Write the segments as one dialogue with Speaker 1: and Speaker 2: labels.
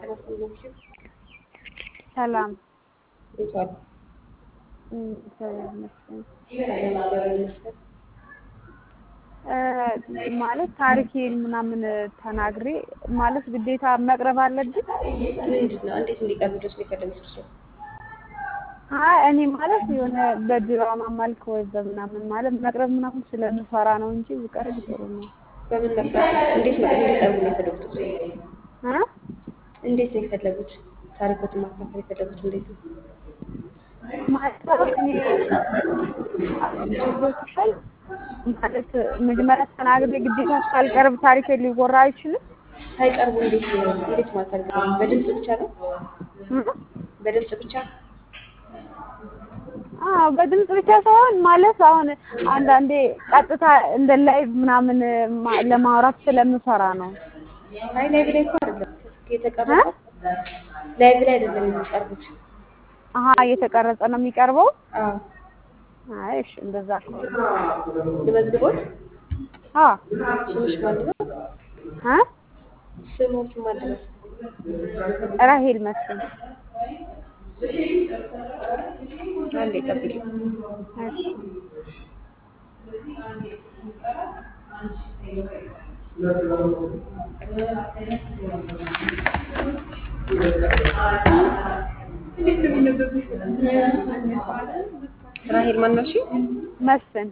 Speaker 1: ጥናት ናቸው።
Speaker 2: ሰላም
Speaker 1: እንቷል
Speaker 2: እም፣ እግዚአብሔር ይመስገን።
Speaker 1: እግዚአብሔር ይመስገን።
Speaker 2: እ፣ ማለት ታሪኬን ምናምን ተናግሬ ማለት ግዴታ መቅረብ አለብኝ?
Speaker 1: ምንድን ነው እንዴት እንዲቀርብ ድረስ ነው የፈለጉት እርስዎ?
Speaker 2: አይ እኔ ማለት የሆነ በድራማ መልክ ወይ በምናምን ማለት መቅረብ ምናምን ስለምፈራ ነው እንጂ ብቀርብ ጥሩ ነው።
Speaker 1: በምን መቅረብ እንዴት መቅረብ እንዲቀርቡ ነው የፈለጉት እርስዎ?
Speaker 2: እ?
Speaker 1: እንዴት ነው የፈለጉት? ታሪኮትን ማካፈል የፈለጉት እንዴት ነው?
Speaker 2: ማለት እኔ ገብቶሻል? ማለት መጀመሪያ ተናግሬ ግዴታ እስካልቀርብ ታሪኬ ሊወራ አይችልም?
Speaker 1: ሳይቀርቡ እንዴት ነው እንዴት ማለት አልገባኝም። በድምጽ ብቻ ነው?
Speaker 2: እ?
Speaker 1: በድምጽ ብቻ
Speaker 2: አዎ በድምጽ ብቻ ሳይሆን ማለት አሁን አንዳንዴ ቀጥታ እንደ ላይቭ ምናምን ማ- ለማውራት ስለምፈራ ነው።
Speaker 1: አይ ላይቭ ላይ እኮ አይደለም የተቀረጸው ላይቭ ላይ አይደለም የሚቀርቡት።
Speaker 2: አሀ እየተቀረጸ ነው የሚቀርበው?
Speaker 1: አዎ
Speaker 2: አይ እሺ እንደዛ ከሆነ
Speaker 1: ልመዝግቦት።
Speaker 2: አዎ
Speaker 1: ስምሽ ማን ነው?
Speaker 2: እ?
Speaker 1: ስሞት ማን ነው?
Speaker 2: ራሄል መስፍን
Speaker 1: አንዴ ጠብቂ።
Speaker 2: እሺ
Speaker 1: ራሄል ማን ነው? እሺ
Speaker 2: መስፍን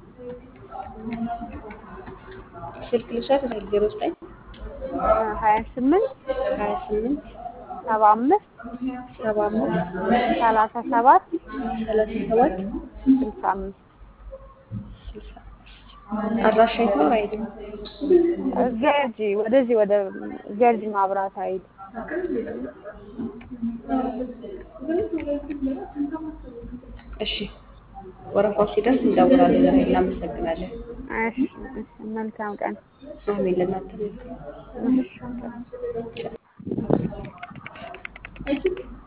Speaker 1: ስልክ ልውሰድ። ዜሮ ዘጠኝ
Speaker 2: ሀያ ስምንት
Speaker 1: ሀያ ስምንት
Speaker 2: ሰባ አምስት
Speaker 1: ሰባ አምስት
Speaker 2: ሰላሳ ሰባት
Speaker 1: ሰላሳ ሰባት
Speaker 2: ስልሳ አምስት
Speaker 1: ስልሳ አድራሻ የት ነው? ራሄል
Speaker 2: ገርጂ ወደዚህ ወደ ገርጂ ማብራት ኃይል
Speaker 1: እሺ ወረፋው ሲደርስ እንደውላለን። ራሄል እናመሰግናለን።
Speaker 2: እሺ እሺ መልካም ቀን
Speaker 1: አሜን። ለእናንተ
Speaker 2: እሺ